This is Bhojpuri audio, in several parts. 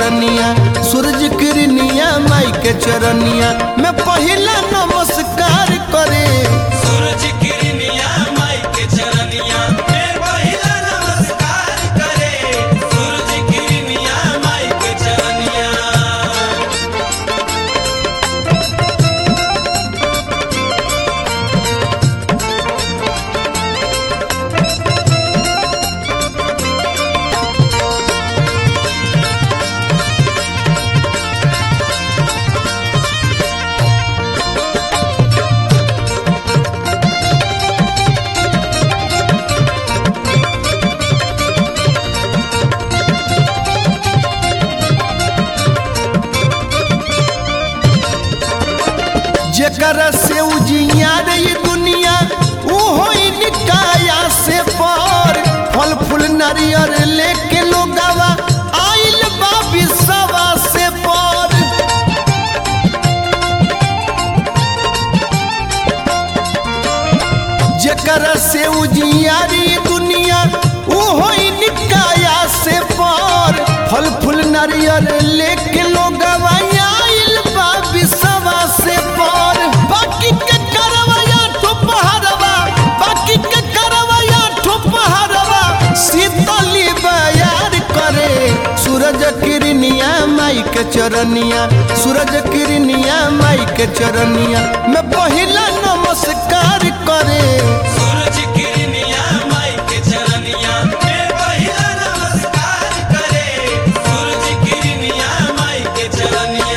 चरनिया सूरज किरनिया माई के चरनिया मैं पहिला नमस्कार करे सूरज किरनिया माई के चरनिया में पहिला नमस्कार करे सूरज किरनिया माई के चरनिया जेकरा से उजियार ये दुनिया ऊ होई निकाया से पर फल फूल नारियर लेके लोगावा आइल बा बिसवा से पर जेकरा से उजियारी दुनिया ऊ होई निकाया से पर फल फूल नारियल लेके लोगवा आइल बा बिसवा से पर बाकी के करवया ठोपहरवा बाकी के करवया ठोपहरवा शीतली बयार करे सूरज किरनिया माई के चरनिया सूरज किरनिया माई के चरनिया मैं पहिला नमस्कार करे सूरज किरनिया माई के चरनिया में पहिला नमस्कार करे सूरज किरनिया माई के चरनिया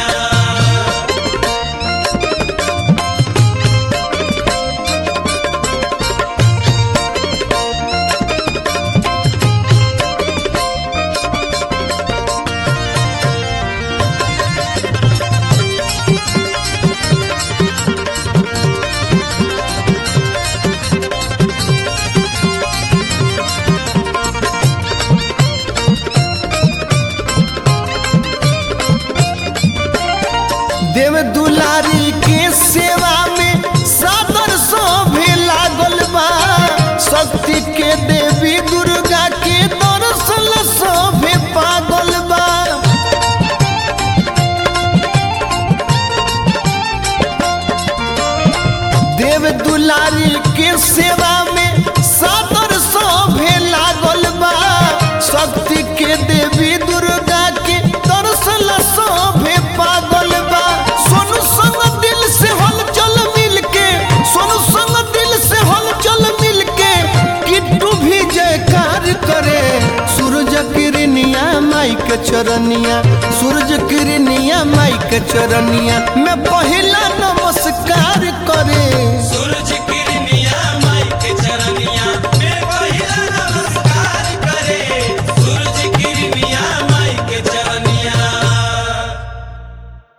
देव दुलारी के सेवा में सादर शोभे लागल बा शक्ति के देवी दुर्गा के दर्शन शोभे पागल बा देव दुलारी के सेवा में सादर शोभे लागल बा शक्ति के देवी दुर्गा के दर्शन शोभे पागल बा सोनू संग दिल से हलचल मिल के सोनू संग दिल से हलचल मिल के किट्टू भी जयकार करे सूरज किरनिया माई के चरनिया सूरज किरनिया माई के चरनिया मैं पहिला नमस्कार करे सूरज